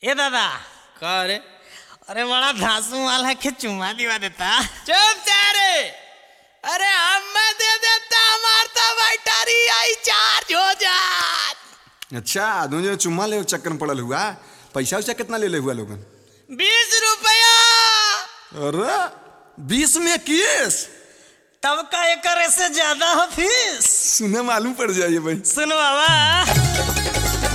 ए दादा का रे अरे बड़ा धांसू माल है कि चुम्मा दिवा देता चुप जा रे अरे हमें दे देता हमार तो बैटरी आई चार्ज हो जात अच्छा आदमी जो चुम्मा ले चक्कर में पड़ल हुआ पैसा उसा कितना ले ले हुआ लोगन बीस रुपया अरे बीस में केस तब का एकर से ज्यादा हो फीस सुने मालूम पड़ जाइए भाई सुन बाबा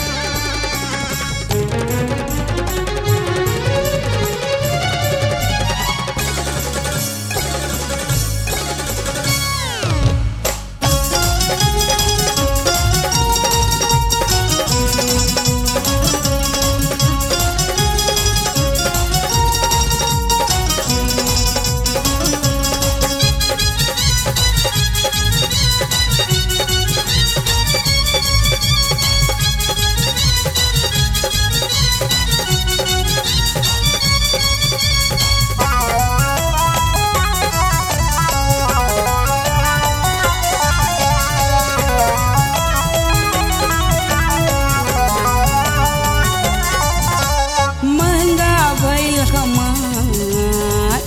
महंगा भइल हमार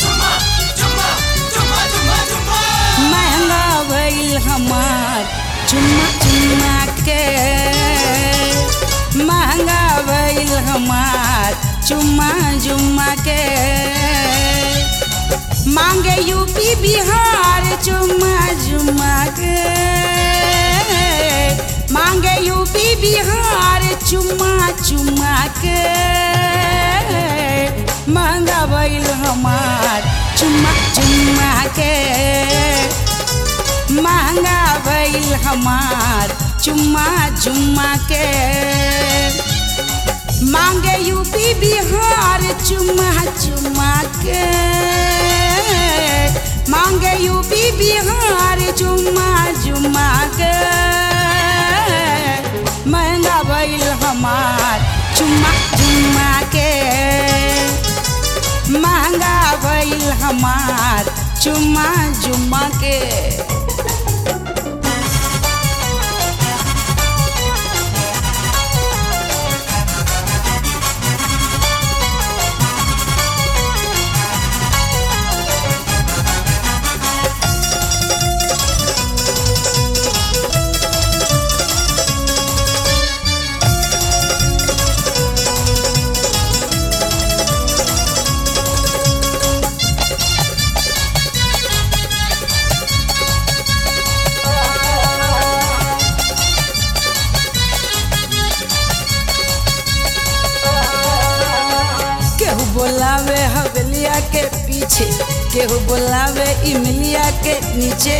महंगा भइल हमार चुम्मा चुम्मा के महंगा भइल हमार चुम्मा जुम्मा के मांगे यूपी बिहार चुम्मा जुम्मा के मांगे यूपी बिहार चुम्मा चुम्मा के महंगा भइल हमार चुम्मा चुम्मा के महंगा भइल हमार चुम्मा जुम्मा के मांगे यूपी बिहार चुम्मा चुम्मा के मांगे यूपी बिहार चुम्मा जुम्मा के महंगा भइल हमार चुम्मा जुम्मा के महंगा भइल हमार चुम्मा जुम्मा के केहू बोलावे हवेलिया के पीछे केहू बोलावे इमलिया के नीचे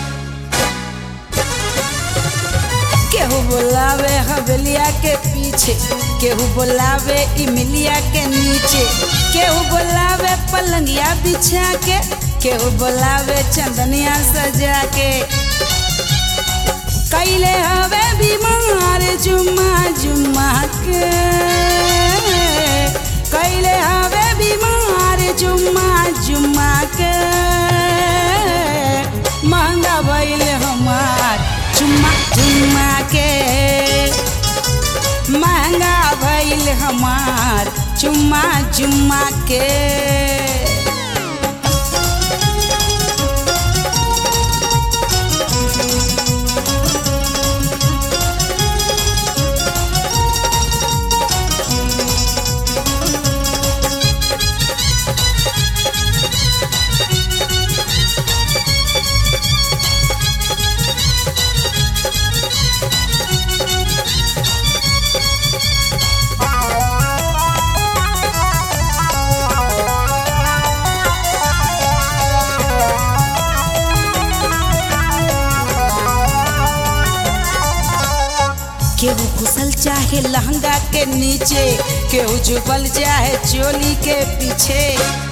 केहू बोलावे हवेलिया के पीछे केहू बोलावे इमलिया के नीचे केहू बोलावे पलंगिया बिछा के केहू बोलावे चंदनिया सजा के कैले हवे बीमार जुम्मा जुम्मा के कैले हवे बीमार जुम्मा जुम्मा के महंगा भइल हमार चुम्मा जुम्मा के महंगा भइल हमार चुम्मा जुम्मा के केहू घुसल चाहे लहंगा के नीचे केहू झुकल चाहे चोली के पीछे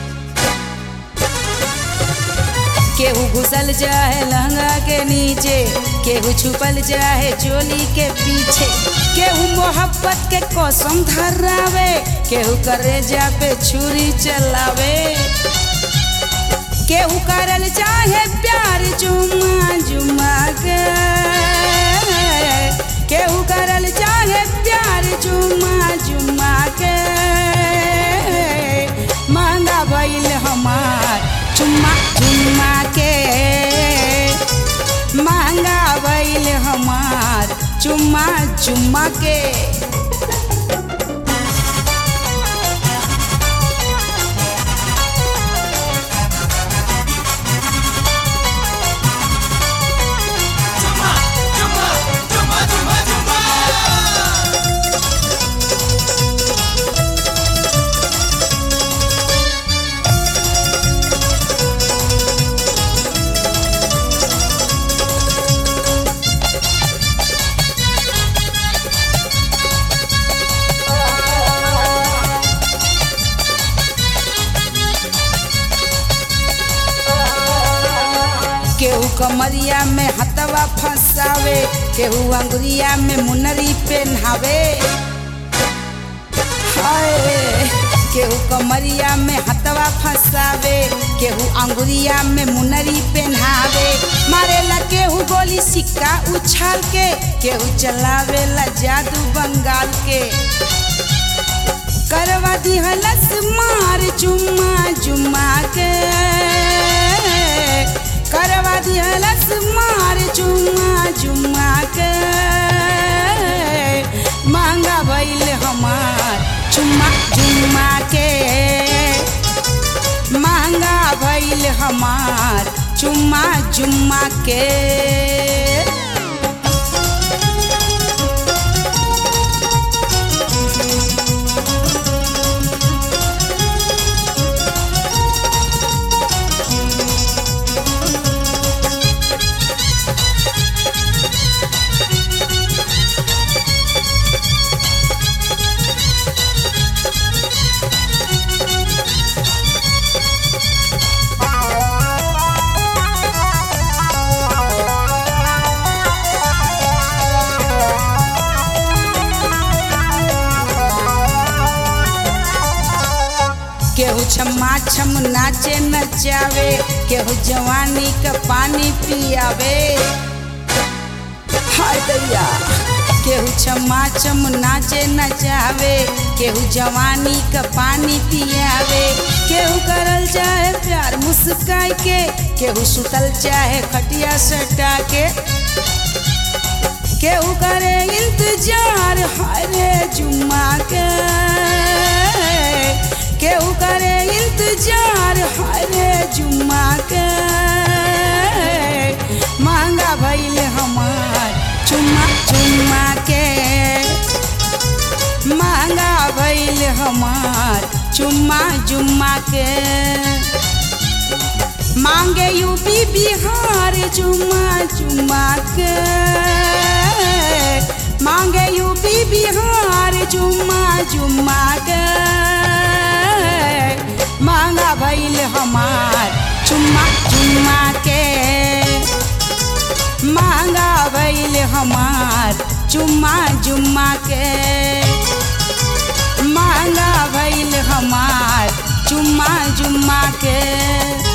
केहू घुसल चाहे लहंगा के नीचे केहू छुपल चाहे चोली के पीछे केहू मोहब्बत के कसम धरावे केहू करेजा पे छुरी चलावे केहू करल चाहे प्यार जुमा जुमा के केहू करल चाहे प्यार जुम्मा जुम्मा के महंगा भइल हमार चुम्मा चुम्मा के महंगा भइल हमार चुम्मा चुम्मा के केहू कमरिया में हथवा फंसावे केहू अंगुरिया में मुनरी पहनावे हाय केहू कमरिया में हथवा फंसावे केहू अंगुरिया में मुनरी पहनावे मारेला केहू गोली सिक्का उछाल के केहू चलावेला जादू बंगाल के करवा दिहलस मार जुम्मा जुम्मा के करवा दिहलस मार जुम्मा जुम्मा के महंगा भइल हमार चुम्मा जुम्मा के महंगा भइल हमार चुम्मा जुम्मा के केहू छम्मा छम नाचे नचावे केहू जवानी का पानी पियावे हाय दैया केहू छम्मा छम नाचे नचावे केहू जवानी का पानी पियावे केहू करल चाहे प्यार मुस्काई के केहू सुतल चाहे खटिया सटा के केहू करे इंतजार हरे जुम्मा के केहू करे इंतजार हरे जुम्मा के महंगा भइल हमार चुम्मा चुम्मा के महंगा भइल हमार चुम्मा जुम्मा के मांगे यूपी बिहार चुम्मा चुम्मा के मांगे यूपी बिहार चुम्मा चुम्मा के मांगा भइल हमार चुम्मा चुम्मा के मांगा भइल हमार चुम्मा जुम्मा के मांगा भइल हमार चुम्मा जुम्मा के